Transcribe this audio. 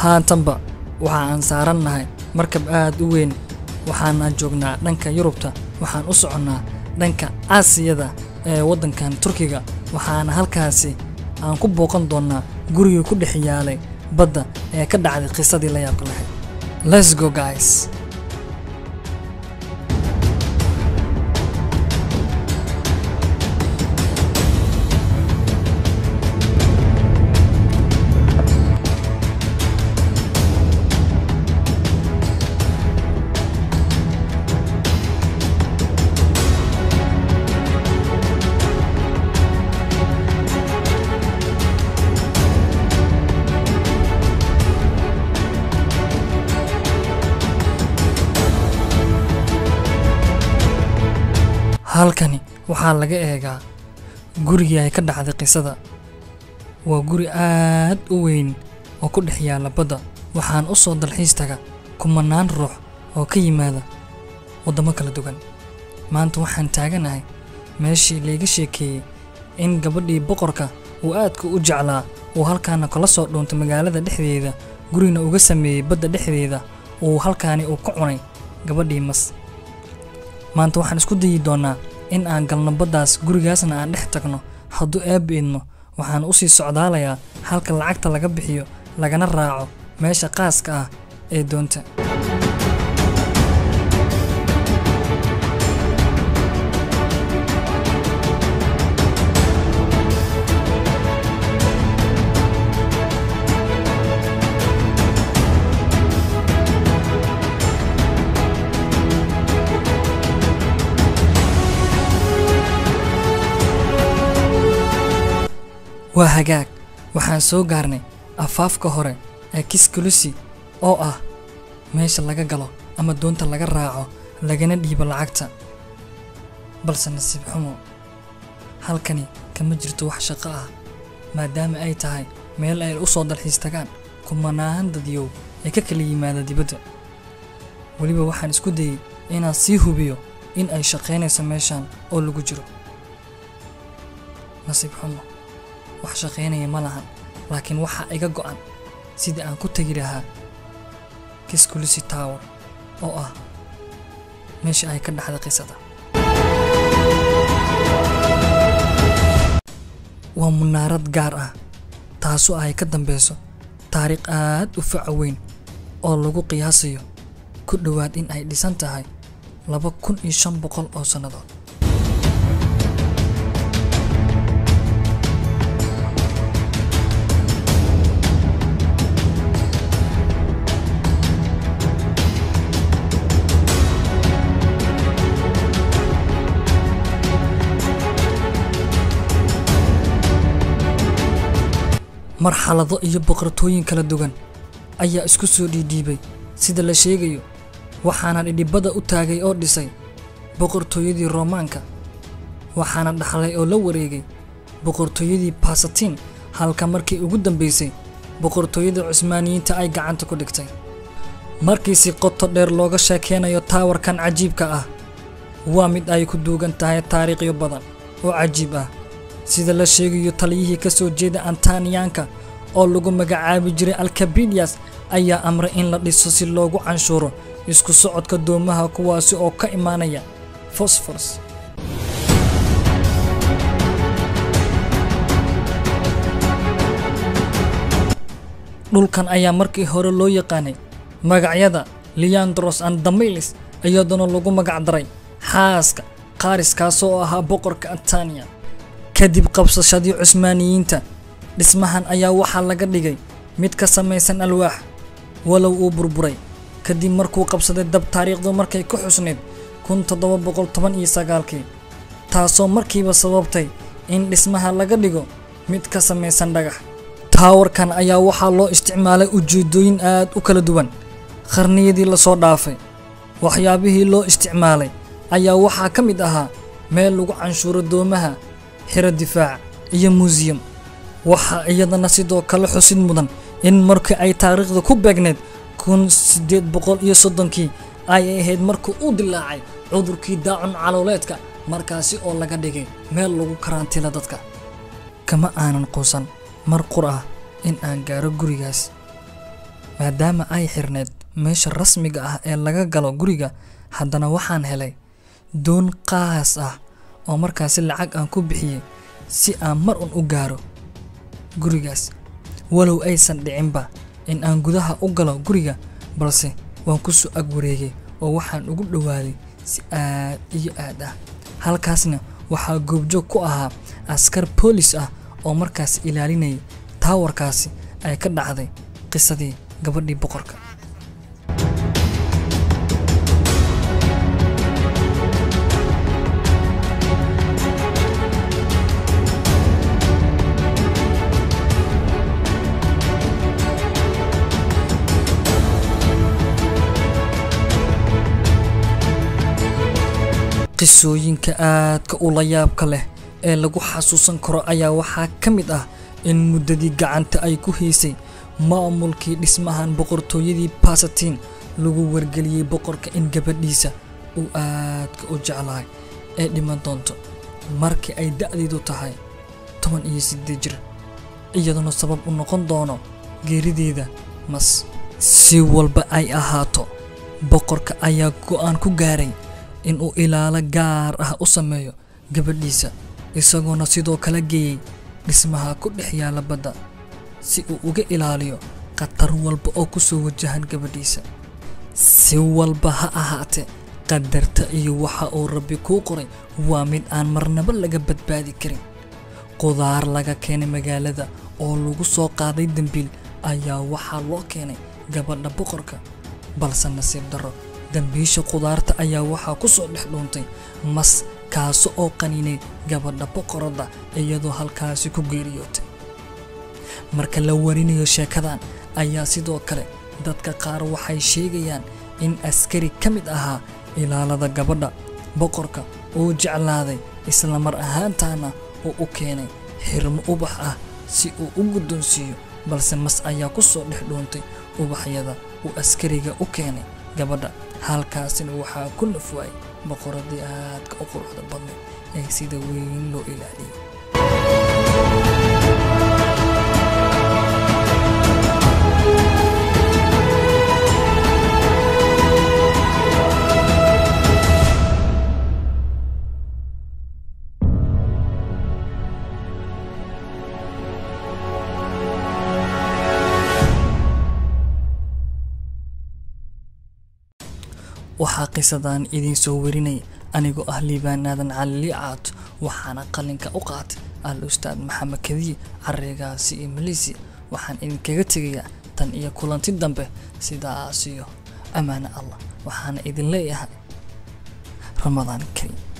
haatanba waxa aan saarannahay markab aad u weyn waxaana joognaa dhanka yurubta waxaan u soconnaa dhanka aasiyada ee waddankan turkiga waxaana halkaasi aan ku booqan doonnaa gurigii ku dhex yaalay badda ee ka dhacday qisadii la yaabka lahayd let's go guys halkani waxaa laga eegaa gurigii ay ka dhacday qisada waa guri aad u weyn oo ku dhex yaalla badda waxaan u soo dalxiis taga kumanaan ruux oo ka yimaada waddamo kala duwan maanta waxaan taaganahay meeshii layga sheekeeyey in gabadhii boqorka uu aadka u jeclaa uu halkaana kala soo dhuuntay magaalada dhexdeeda gurigna uga sameeyey badda dhexdeeda uu halkaani uu ka cunay gabadhii mas maanta waxaan isku dayi doonnaa in aan galno baddaas gurigaasna aan dhex tagno hadduu eebba idno waxaan u sii socdaalayaa halka lacagta laga bixiyo lagana raaco meesha qaaska ah ee doonta waa hagaag waxaan soo gaarnay afaafka hore ee kiskulusi oo ah meesha laga galo ama doonta laga raaco lagana dhiibo lacagta balse nasiib xumo halkani kama jirto wax shaqo ah maadaama ay tahay meel ay u soo dalxiis tagaan kumanaan dadyow ee ka kala yimaada dibadda weliba waxaan isku dayey inaan sii hubiyo in ay shaqaynayso meeshan oo lagu jiro nasiib xumo wax shaqaynaya ma lahan laakiin waxaa iga go'an sidii aan ku tegi lahaa kiskulisi tower oo ah meesha ay ka dhaxda qisada waa munaarad gaar ah taasoo ay ka dambeyso taariikh aad u faca weyn oo lagu qiyaasayo ku dhowaad in ay dhisan tahay laba kun iyo shan boqol oo sannadood marxalado iyo boqortooyin kala duwan ayaa isku soo dhiidhiibay sida la sheegayo waxaana dhidhibada u taagay oo dhisay boqortooyadii roomaanka waxaana dhaxlay oo la wareegay boqortooyadii basatiin halka markii ugu dambaysay boqortooyada cusmaaniyiinta ay gacanta ku dhigtay markii si qoto dheer looga sheekeynayo taawarkan cajiibka ah waa mid ay ku duugan tahay taariikhyo badan oo cajiib ah sida la sheegayo taliyihii ka soo jeeda antaniyaanka oo lagu magacaabi jiray alkabidiyas ayaa amray in la dhiso si loogu canshuuro isku socodka doomaha kuwaasi oo ka imaanaya fosforos dhulkan ayaa markii hore loo yaqaanay magacyada leandros and damilis iyadoona lagu magac daray xaaska qaariskaasoo ahaa boqorka antaniya kadib qabsashadii cusmaaniyiinta dhismahan ayaa waxaa laga dhigay mid ka samaysan alwaax walow uu burburay kadib markuu qabsaday dab taariikhdu markay ku xusnayd kun toddoba boqol toban iyo sagaalkii taasoo markiiba sababtay in dhismaha laga dhigo mid ka samaysan dhagax taawarkan ayaa waxaa loo isticmaalay ujeeddooyin aad u kala duwan qarniyadii lasoo dhaafay waxyaabihii loo isticmaalay ayaa waxaa ka mid ahaa meel lagu canshuuro doomaha xiro difaac iyo muusiyum waxaa iyadana sidoo kale xusid mudan in markii ay taariikhda ku beegneed kun siddeed boqol iyo soddonkii ay ahayd markii uu dilaacay cudurkii daacun calooleedka markaasi oo laga dhigay meel lagu karantiila dadka kama aanan quusan mar qur ah in aan gaaro gurigaas maadaama ay xirneed meesha rasmiga ah ee laga galo guriga haddana waxaan helay doon qaas ah oo markaasi lacag aan ku bixiyey si aan mar un u gaaro gurigaas walow aysan dhicinba in aan gudaha u galo guriga balse waan ku soo ag wareegay oo waxaan ugu dhowaaday si aad iyo aad ah halkaasna waxaa goobjoog ku ahaa askar boolis ah oo markaas ilaalinayay taawarkaasi ay ka dhacday qisadii gabadhii boqorka qisooyinka aadka ula yaabka leh ee lagu xasuusan karo ayaa waxaa ka mid ah in muddadii gacanta ay ku haysay maamulkii dhismahan boqortooyadii basatiin lagu wargeliyey boqorka in gabadhiisa uu aadka u jeclahay ee dhiman doonto markii ay da'deedu tahay toban iyo siddeed jir iyaduna sabab u noqon doono geerideeda mas si walba ay ahaato boqorka ayaa go'aan ku gaaray inuu ilaalo gaar ah u sameeyo gabadhiisa isagoona sidoo kala geeyey dhismaha ku dhex yaalla badda si uu uga ilaaliyo khatar walba oo ku soo wajahan gabadhiisa si walba ha ahaatee qadarta iyo waxa uu rabbi kuu qoray waa mid aan marnaba laga badbaadi karin qudaar laga keenay magaalada oo lagu soo qaaday dembiil ayaa waxaa loo keenay gabadha boqorka balse nasiib darro dambiisha qudaarta ayaa waxaa ku soo dhex dhuuntay mas kaaso oo qaniinay gabadha boqoradda iyadoo halkaasi ku geeriyootay marka la warinayo sheekadan ayaa sidoo kale dadka qaar waxay sheegayaan in askari ka mid ahaa ilaalada gabadha boqorka uu jeclaaday isla mar ahaantaana uu u keenay xirmo ubax ah si uu u guddoonsiiyo balse mas ayaa ku soo dhex dhuuntay ubaxyada uu askariga u keenay gabadha halkaasina waxaa ku nafwaayay boqoradii aadka u quruxda badnay ee sida weyn loo ilaaliyay waxaa qisadan idiin soo warinaya anigoo ah liibaan aadan cali liicaad waxaana qalinka u qaatay al ustaad maxamed kadiye carigaasi iyo maleysiya waxaan idinkaga tegayaa tan iyo kulanti dambe sidaas iyo ammaano allah waxaana idin leeyahay ramadaan kariim